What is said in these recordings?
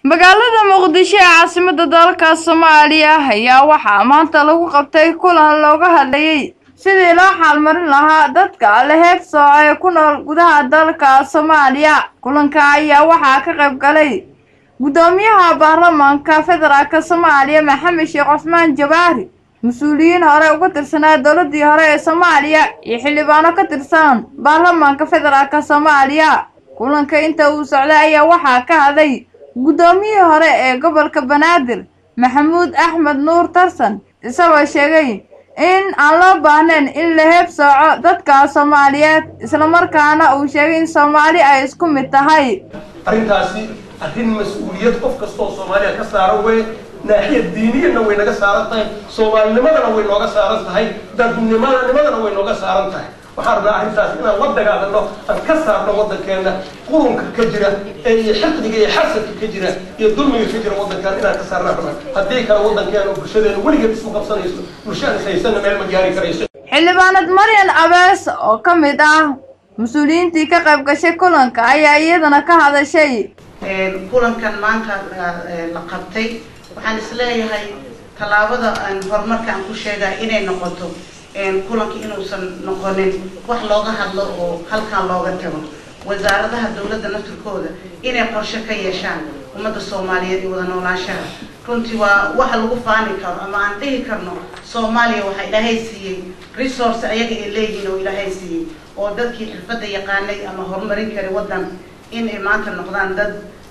magaalada muqdisho ee caasimada dalka soomaaliya ayaa waxaa maanta lagu qabtay kulan looga hadlayay sidii loo xaalmarin lahaa dadka la heeb sooco ee ku nool gudaha dalka soomaaliya kulanka ayaa waxaa ka qayb galay guddoomiyaha baarlamaanka federaalk soomaaliya maxamed sheekh cusmaan jabaari mas-uuliyiin hore uga tirsanaa dowladii hore ee soomaaliya iyo xildhibaano ka tirsan baarlamaanka federaalk soomaaliya kulanka inta uu socday ayaa waxaa ka hadlay guddoomiyihii hore ee gobolka banaadir maxamuud axmed nuur tarsan isagoo sheegay in aan loo baahnayn in la heeb sooco dadka soomaaliyeed islamarkaana uu sheegay in soomaali ay isku mid tahay arrintaasi arrin mas-uuliyad qof kastoo soomaaliya ka saaran wey naaxiya diiniyana way naga saaran tahay soomaalinimadana way nooga saaran tahay dadnimanimadana way nooga saaran tahay waxaan rabnaa arrintaas inaan la dagaalano aan ka saarno waddankeena qurunka ka jira ee iyo xiqdiga iyo xasadka ka jira iyo dulmiga ka jira waddankan inaan ka saarnaa rabnaa haddii kale waddankeena bulshadeena weligeed isku qabsanayso bulshada is haysana meel ma gaari karayso xildhibaanad maryan abees oo ka mid ah mas-uuliyiintii ka qayb gashay kulanka ayaa iyadana ka hadashay kulankan maanta la qabtay waxaan isleeyahay tallaabada horumarka aan ku sheegaa inay noqoto kulanka inuusan noqonin wax looga hadlo oo halkan looga tago wasaaradaha dowladda naftirkooda inay qorshe ka yeeshaan ummadda soomaaliyeed iyo wada noolaanshaha runtii waa waxa lagu faani karo ama aan dhihi karno soomaaliya waxaa ilaahay siiyey resource ayaga ay leeyihiin oo ilaahay siiyey oo dadkii xirfadda yaqaanay ama horumarin kara waddan in ay maanta noqdaan dad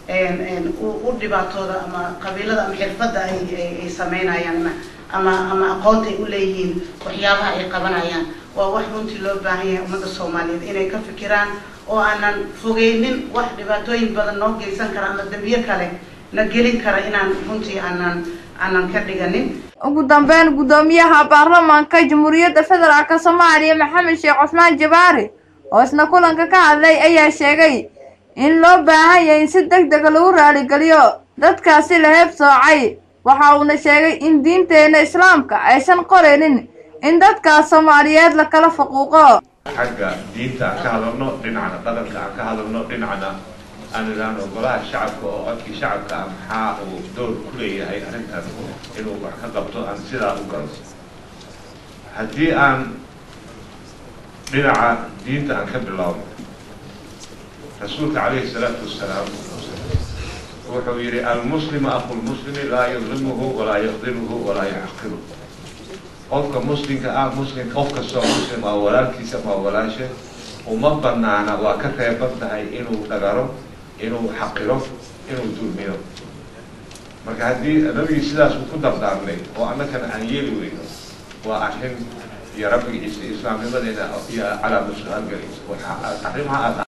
u dhibaatooda ama qabiilada ama xirfadda ay sameynayaan ama ama aqoonta ay u leeyihiin waxyaabaha ay qabanayaan waa wax runtii loo baahan yahay ummadda soomaaliyeed inay ka fikiraan oo aanan fogeynin wax dhibaatooyin badan noo geysan kara ama dambiyo kale na gelin kara inaan runtii aanan aanan ka dhiganin ugu dambeyn guddoomiyaha baarlamaanka jamhuuriyadda federaalk soomaaliya maxamed sheekh cusmaan jabaari oo isna kulanka ka hadlay ayaa sheegay in loo baahan yahay in si deg dega lagu raaligeliyo dadkaasi la heeb soocay waxa uuna sheegay in diinteena islaamka aysan qoraynin in dadkaas soomaaliyeed la kala faquuqo xagga diinta aan ka hadalno dhinacna dhaqanka aan ka hadalno dhinacna aan idhaahno golaha shacabka oo codkii shacabka ah maxaa uu door ku leeyahay arrintaas inuu wax ka qabto aan sidaa u galo haddii aan dhinaca diinta aan ka bilaabno rasuulka calayhi salaatu wasalaam wuxuu yidhi almuslimu aqulmuslimi laa yadlimuhu walaa yaqdimuhu walaa yaxqiru qofka muslimka ah muslim qof kastoo muslim waa walaalkiisa waa walaasha uma banaana waa ka reeban tahay inuu dhagaro inuu xaqiro inuu dulmiyo marka haddii nabigii sidaas uu ku dardaarnay oo annakana aan yeeli weyno waa arrin iyo rabbigiisa islaamnimadeena iyo calaama su-aal galaysa arrimaha aad